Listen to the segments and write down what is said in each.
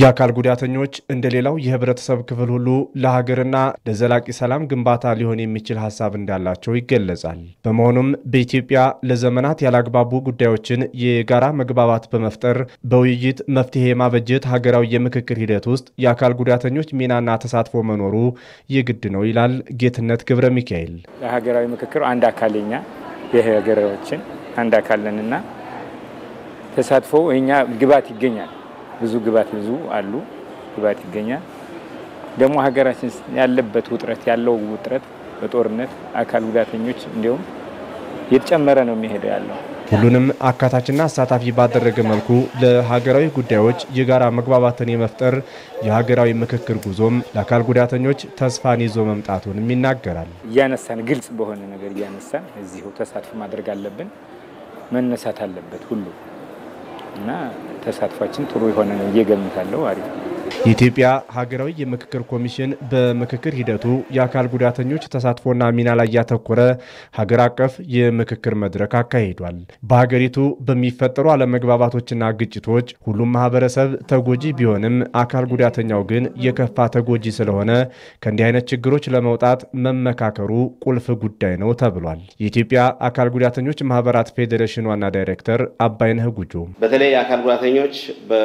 የአካል ጉዳተኞች እንደ ሌላው የህብረተሰብ ክፍል ሁሉ ለሀገርና ለዘላቂ ሰላም ግንባታ ሊሆን የሚችል ሀሳብ እንዳላቸው ይገለጻል። በመሆኑም በኢትዮጵያ ለዘመናት ያላግባቡ ጉዳዮችን የጋራ መግባባት በመፍጠር በውይይት መፍትሄ የማበጀት ሀገራዊ የምክክር ሂደት ውስጥ የአካል ጉዳተኞች ሚናና ተሳትፎ መኖሩ የግድ ነው ይላል ጌትነት ገብረ ሚካኤል። ለሀገራዊ ምክክር አንድ አካልኛ የሀገራችን አንድ አካል ነንና ተሳትፎ እኛ ግባት ይገኛል ብዙ ግባት ብዙ አሉ ግባት ይገኛል። ደግሞ ሀገራችን ያለበት ውጥረት ያለው ውጥረት በጦርነት አካል ጉዳተኞች እንዲሁም እየተጨመረ ነው የሚሄደው ያለው። ሁሉንም አካታችና አሳታፊ ባደረገ መልኩ ለሀገራዊ ጉዳዮች የጋራ መግባባትን የመፍጠር የሀገራዊ ምክክር ጉዞም ለአካል ጉዳተኞች ተስፋን ይዞ መምጣቱንም ይናገራል። እያነሳን ግልጽ በሆነ ነገር እያነሳን እዚሁ ተሳትፎ ማድረግ አለብን፣ መነሳት አለበት ሁሉ እና ተሳትፏችን ጥሩ የሆነ ነው እየገምታለሁ። አሪፍ ነው። የኢትዮጵያ ሀገራዊ የምክክር ኮሚሽን በምክክር ሂደቱ የአካል ጉዳተኞች ተሳትፎና ሚና ላይ ያተኮረ ሀገር አቀፍ የምክክር መድረክ አካሂዷል። በሀገሪቱ በሚፈጠሩ አለመግባባቶችና ግጭቶች ሁሉም ማህበረሰብ ተጎጂ ቢሆንም አካል ጉዳተኛው ግን የከፋ ተጎጂ ስለሆነ ከእንዲህ አይነት ችግሮች ለመውጣት መመካከሩ ቁልፍ ጉዳይ ነው ተብሏል። የኢትዮጵያ አካል ጉዳተኞች ማህበራት ፌዴሬሽን ዋና ዳይሬክተር አባይነህ ጉጆ በተለይ የአካል ጉዳተኞች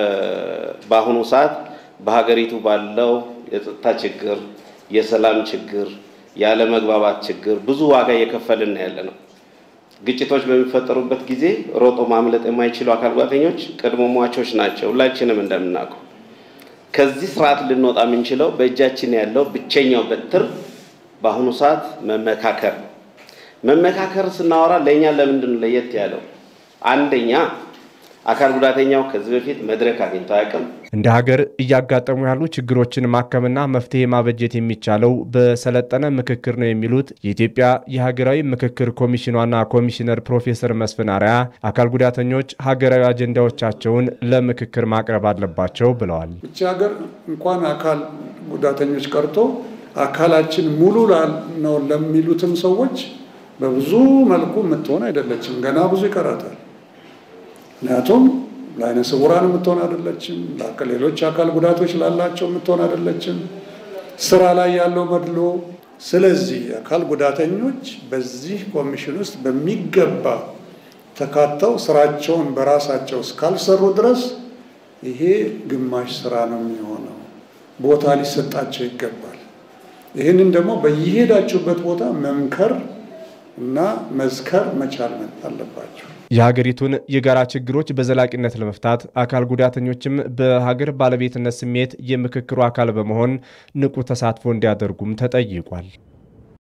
በአሁኑ ሰዓት በሀገሪቱ ባለው የጸጥታ ችግር፣ የሰላም ችግር፣ ያለመግባባት ችግር ብዙ ዋጋ እየከፈልን ያለ ነው። ግጭቶች በሚፈጠሩበት ጊዜ ሮጦ ማምለጥ የማይችሉ አካል ጉዳተኞች ቅድመ ሟቾች ናቸው። ሁላችንም እንደምናውቀው ከዚህ ስርዓት ልንወጣ የምንችለው በእጃችን ያለው ብቸኛው በትር በአሁኑ ሰዓት መመካከር። መመካከር ስናወራ ለእኛ ለምንድን ነው ለየት ያለው? አንደኛ አካል ጉዳተኛው ከዚህ በፊት መድረክ አግኝቶ አያውቅም። እንደ ሀገር እያጋጠሙ ያሉ ችግሮችን ማከምና መፍትሄ ማበጀት የሚቻለው በሰለጠነ ምክክር ነው የሚሉት የኢትዮጵያ የሀገራዊ ምክክር ኮሚሽን ዋና ኮሚሽነር ፕሮፌሰር መስፍን አርአያ አካል ጉዳተኞች ሀገራዊ አጀንዳዎቻቸውን ለምክክር ማቅረብ አለባቸው ብለዋል። እቺ ሀገር እንኳን አካል ጉዳተኞች ቀርቶ አካላችን ሙሉ ነው ለሚሉትም ሰዎች በብዙ መልኩ የምትሆን አይደለችም። ገና ብዙ ይቀራታል። ምክንያቱም ለአይነ ስውራን የምትሆን አይደለችም። ሌሎች አካል ጉዳቶች ላላቸው የምትሆን አይደለችም። ስራ ላይ ያለው መድሎ። ስለዚህ አካል ጉዳተኞች በዚህ ኮሚሽን ውስጥ በሚገባ ተካተው ስራቸውን በራሳቸው እስካልሰሩ ድረስ ይሄ ግማሽ ስራ ነው የሚሆነው። ቦታ ሊሰጣቸው ይገባል። ይህንን ደግሞ በየሄዳችሁበት ቦታ መምከር እና መዝከር መቻል አለባቸው። የሀገሪቱን የጋራ ችግሮች በዘላቂነት ለመፍታት አካል ጉዳተኞችም በሀገር ባለቤትነት ስሜት የምክክሩ አካል በመሆን ንቁ ተሳትፎ እንዲያደርጉም ተጠይቋል።